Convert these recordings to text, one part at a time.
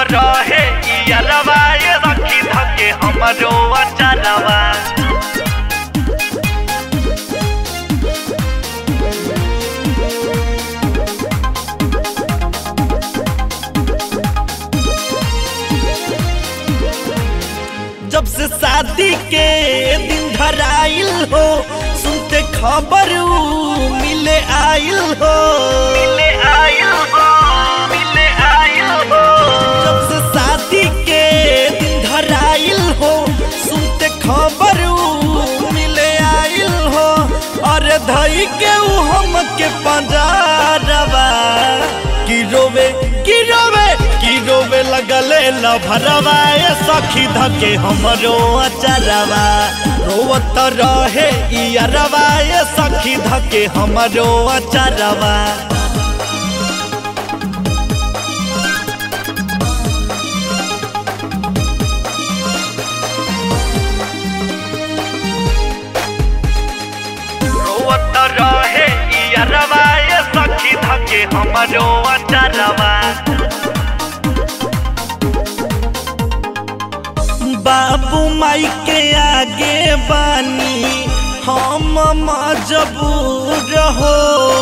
रहे इयरवा ये सखी धके हमरो अचरवा जब से शादी के दिन धराइल हो सुनते खबर ऊ मिले आइल हो मिले आइल हो मिले आइल हो जब से शादी के दिन धराइल हो सुनते खबर ऊ मिले आइल हो और धई के ऊ हम के पंजारवा की रोवे की रोवे की रोवे लगले लभरवा ए सखी धके हमरो अचरवा रोवत रहे इयरवा ए सखी धके हमरो अचरवा रोवत रहे इयरवा ए सखी धके हमरो अचरवा बाबू माई के आगे बानी हम मजबूर हो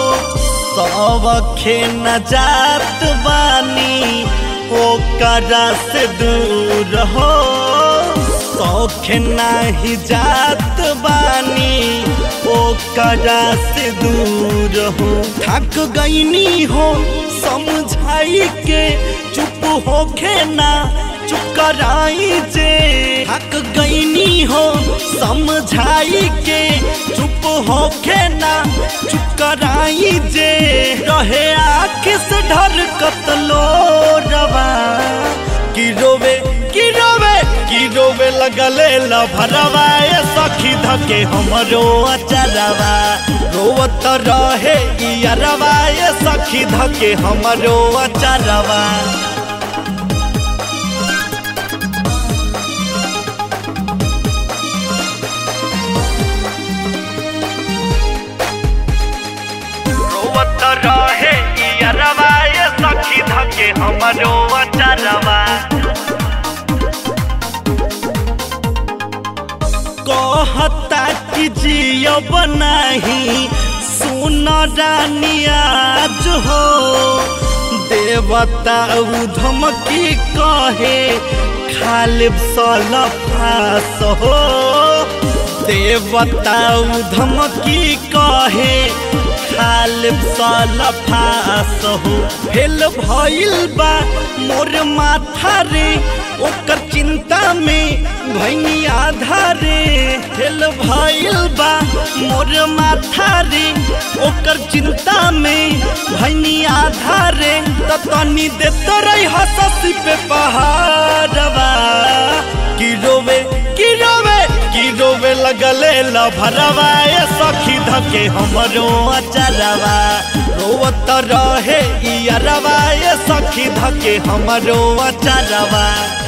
सबखे न जात बानी ओकरा से दूर हो सौख नाही जात बानी ओकरा से दूर हो थक गईनी हो समझाई के चुप होखे ना चुप कराई जे थक गईनी हो समझाई के चुप होखे ना चुप कराई जे रहे आँख से ढर कतलो रवा की रोवे की रोवे की रोवे लगले लभरवा ए सखी धके हमरो अचरवा रोवत रहे इयरवा ए सखी धके हमरो अचरवा रोवत रहे इयरवा ए सखी धके हमरो अचरवा कहता कि जियब नाही सुन रानी आज हो देवता धमकी कहे खालिब सलफास हो देवता धमकी कहे खालिब सलफास हो फेल भइल बा मोर माथा रे ओकर चिंता में भैनी आधा रे फेल भइल बा मोर माथा रे ओकर चिंता में भैनी आधा रे त तनी देत रही हससी पे पहाड़वा की रोवे की रोवे की रोवे लगले लभरवा ए सखी धके हमरो अचरवा रोवत रहे इयरवा ए सखी धके हमरो अचरवा